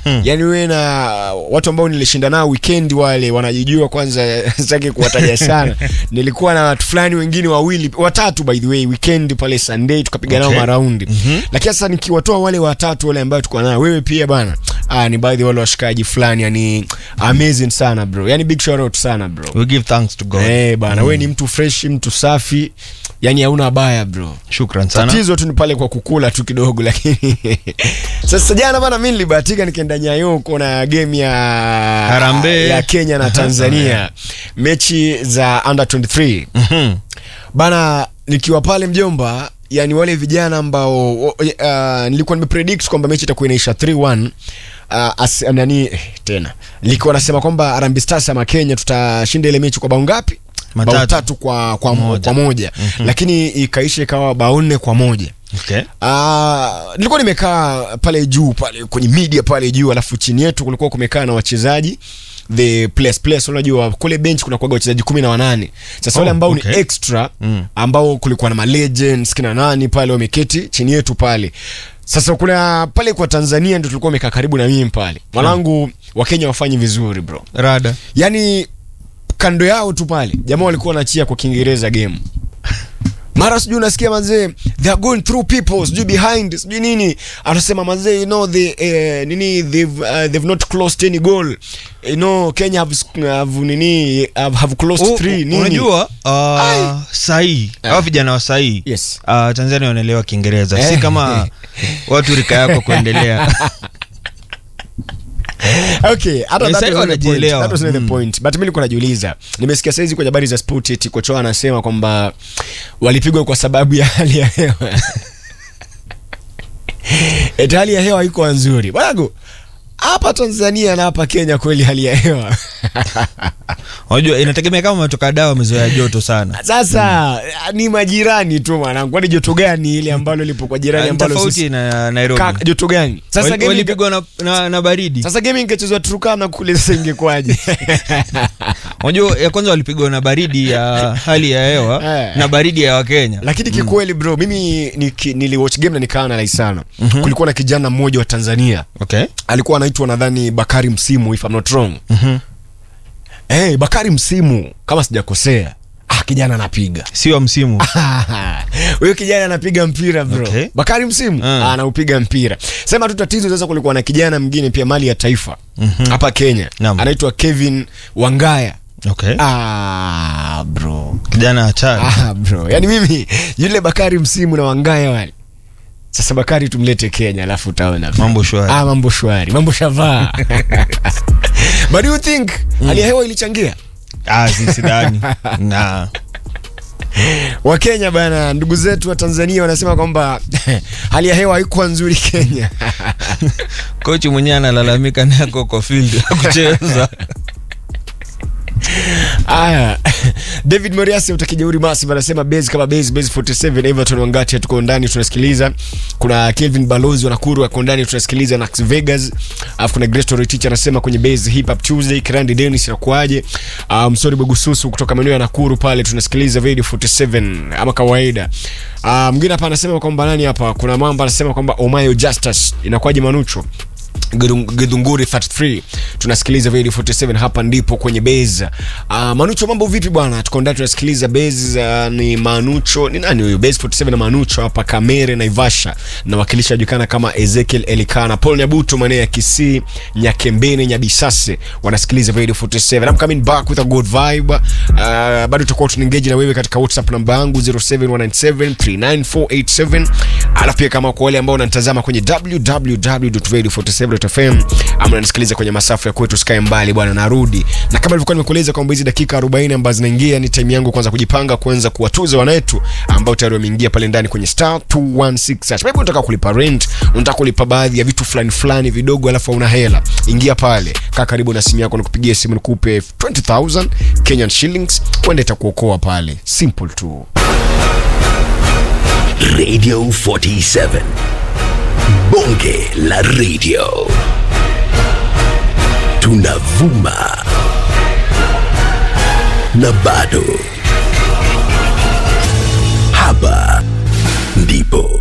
yani wewe na watu ambao nilishinda nao weekend wale wanajijua kwanza sitaki kuwataja sana nilikuwa na watu fulani wengine wawili watatu by the way weekend pale sunday tukapiga nao Okay. maraundi lakini sasa nikiwatoa wale watatu wale ambao tulikuwa nao wewe pia bana ah, ni baadhi ya wale washikaji fulani yani amazing sana bro yani big shout out sana bro we give thanks to god Eh bana wewe ni mtu fresh mtu safi yani hauna baya bro shukran sana tatizo tu ni pale kwa kukula tu kidogo lakini sasa jana bana mi nilibahatika nikaenda nyayo kuona game ya Harambee. ya kenya na tanzania mechi za under 23 Mhm. bana nikiwa pale mjomba yani wale vijana ambao uh, nilikuwa nimepredict kwamba mechi itakuwa inaisha 3-1 uh, as, nani eh, tena nilikuwa nasema kwamba Harambee Stars ama Kenya tutashinda ile mechi kwa bao ngapi bao Matatu. tatu kwa kwa moja, Moja. kwa moja. lakini ikaisha ikawa bao nne kwa moja okay. Ah, nilikuwa nimekaa pale juu pale kwenye media pale juu alafu chini yetu kulikuwa kumekaa na wachezaji the players players unajua kule bench kuna kuaga wachezaji kumi na wanane sasa wale Oh, ambao okay. ni extra Mm. ambao kulikuwa na malegends kina nani pale wameketi chini yetu pale sasa kuna pale kwa tanzania ndio tulikuwa wamekaa karibu na mimi pale mwanangu wakenya wafanyi vizuri bro rada yani kando yao tu pale jamaa walikuwa wanachia kwa kiingereza game mara sijui unasikia mazee they are going through people sijui behind sijui nini anasema mazee you know they, eh, nini they've, uh, they've not closed any goal you know kenya have, sc- have nini have, have closed U- three u- nini unajua Ai. uh, sahii au vijana wa sahii Yes. uh, tanzania wanaelewa kiingereza si Eh. kama watu rika yako kuendelea okay hata Yes, that sasa was not the point. wanajielewa. That was not the Mm. point but mimi nilikuwa najiuliza nimesikia saizi kwenye habari za sport eti kocha wao anasema kwamba walipigwa kwa sababu ya hali ya hewa eti hali ya hewa iko nzuri bwanangu hapa Tanzania na hapa Kenya kweli hali ya hewa unajua inategemea kama umetoka dawa wamezoea joto sana sasa ni majirani tu mwanangu kwani joto gani ile ambalo lipo kwa jirani Ni ambalo tofauti sisi na nairobi Ka- joto gani sasa Wali- game walipigwa na, na, na baridi sasa game ingechezwa Turkana kule sasa ingekwaje unajua ya kwanza walipigwa na baridi ya hali ya hewa Eh. na baridi ya wakenya lakini kikweli bro mimi niki- niliwatch game na nikaanalyze sana kulikuwa na kijana mmoja wa tanzania okay. alikuwa anaitwa nadhani bakari msimu if I'm not wrong Mhm. hey, bakari msimu kama sijakosea ah, kijana anapiga sio msimu huyo kijana anapiga mpira bro Okay. bakari msimu Ah. ah, anaupiga mpira sema tu tatizo sasa kulikuwa na kijana mwingine pia mali ya taifa hapa kenya Naam. anaitwa kevin wangaya okay. ah, bro kijana hatari Ah, bro yani mimi yule bakari msimu na wangaya wale sasa bakari tumlete kenya alafu utaona Mambo shwari. ah, mambo shwari mambo shavaa but do you think hali ya hewa ilichangia ah, si sidhani na wakenya bana ndugu zetu wa tanzania wanasema kwamba hali ya hewa haikuwa nzuri kenya kochi mwenyewe analalamika nako kwa field kucheza aya david moriasi utakijeuri masi anasema base kama base base 47 everton wangati tuko ndani tunasikiliza kuna kelvin balozi wa nakuru ako ndani tunasikiliza nax vegas alafu kuna grestory teacher anasema kwenye base hip hop tuesday kirandi dennis inakuaje uh, msori bogususu kutoka maeneo ya nakuru pale tunasikiliza radio 47 ama kawaida uh, mwingine hapa anasema kwamba nani hapa kuna mambo anasema kwamba omayo justus inakuaje manucho Gedung- gedhunguri 33 tunasikiliza radio 47 hapa ndipo kwenye beza uh, manucho mambo vipi bwana tuko ndani tunasikiliza base uh, ni manucho ni nani huyo base 47 na manucho hapa kamere naivasha na wakilisha ajulikana kama ezekiel elikana paul nyabuto maeneo ya kisii nyakembene nyabisase wanasikiliza radio 47 I'm coming back with a good vibe uh, bado tutakuwa tunaengage na wewe katika whatsapp namba yangu 0719739487 alafu pia kama kwa wale ambao wanatazama kwenye www.radio47.fm ama unanisikiliza kwenye masafa ya kwetu sky mbali bwana narudi na kama ilivyokuwa nimekueleza kwamba hizi dakika 40 ambazo zinaingia ni time yangu kwanza kujipanga kuanza kuwatuza wanetu ambao tayari wameingia pale ndani kwenye star 216 hash. maybe unataka kulipa rent unataka kulipa baadhi ya vitu fulani fulani vidogo alafu una hela ingia pale kaa karibu na simu yako nikupigie simu nikupe 20000 kenyan shillings uende itakuokoa pale simple tu Radio 47. Bonge la radio. Tunavuma. Na bado. Hapa ndipo